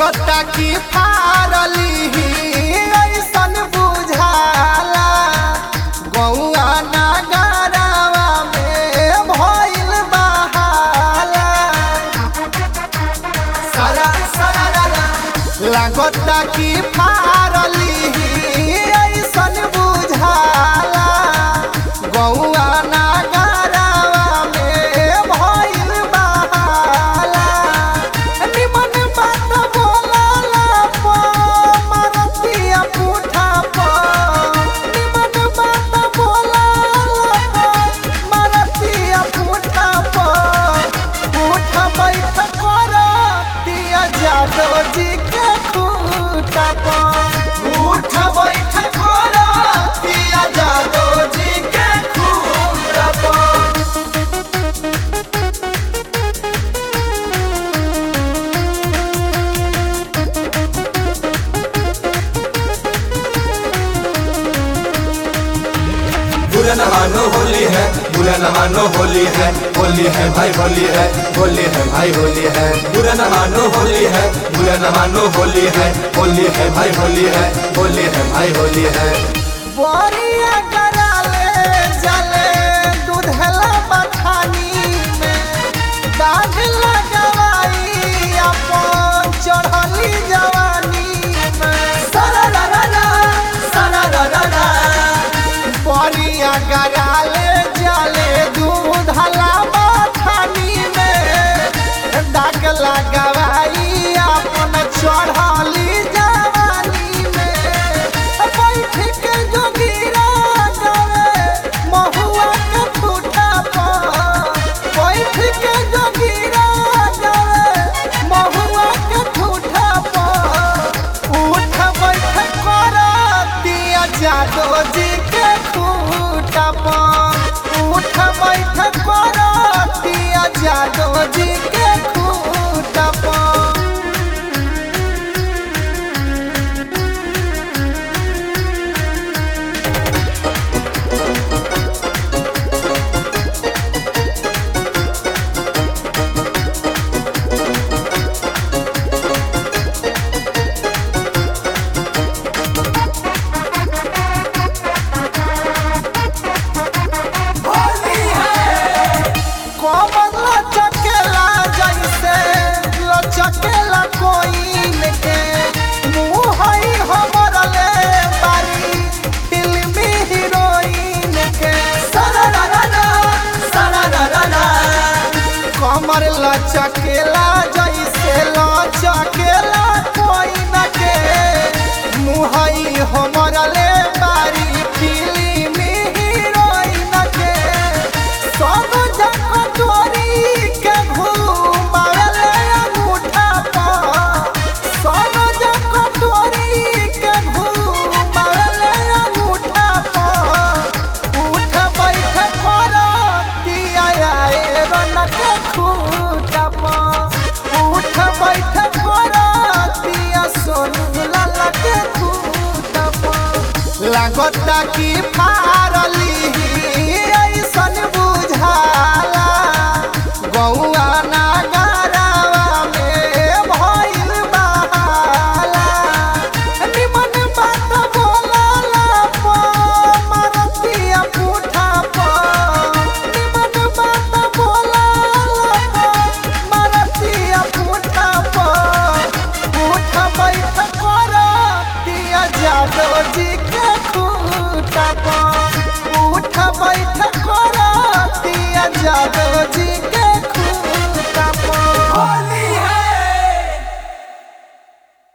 लगता कि फारली ऐसन बुझाला गौआ नगरवा में भइल बहाला सरा सरा लगता कि फारली ऐसन बुझाला गौआ नगरवा में भइल बहाला निमन बात बोलाला पो मारतिया पुठा पो निमन बात बोलाला पो मारतिया पुठा पो उठ बैठ कर दिया जादो जी के खूटा पो उठ बैठ कर दिया जादो जी के खूटा पो बुरा न मानो होली है बुरा न मानो होली है होली है भाई होली है होली है भाई होली है बुरा न मानो होली है बुरा न मानो होली है होली है भाई होली है होली है भाई होली है बोरिया कराले जले दूधला बथानी में दाग लगवाई अपन चढ़ली जवानी में सररररा, सररररा। बोरिया कराले जले दूधला बथानी में दाग लगवाई अपन चढ़ली जवानी में बैठ के जोगिरा गवे महुआ के ठूठा पर बैठ के जोगिरा गवे महुआ के ठूठा पर उठ बैठ कर दिया जादो जी के खूटा पर उठ बैठ कर दिया जादो जी के खूटा पर कमर लचकेला जैसे लचकेला कोइन के मुँह हई हमर ले बारी फिल्मी हीरोइन के सररररा, सररररा। कमर लचकेला जैसे लचकेला कोइन के मुँह हई हमर ले बारी फिल्मी हीरोइन के सब जग चोरी के घूमावेले अंगूठा पर सब जग चोरी के घूमावेले अंगूठा पर उठ बैठ कर दिया आए रन के खूटा पर उठ बैठ कर दिया सोनू लाला के खूटा पर लागता कि फारली ऐसन बुझाला गौआ नगरवा में भइल बहाला निमन बात बोलाला पो मारतिया पुठा पो निमन बात बोलाला पो मारतिया पुठा पो उठ बैठ कर दिया जादो जी के खूटा पर उठ बैठ कर दिया जादो जी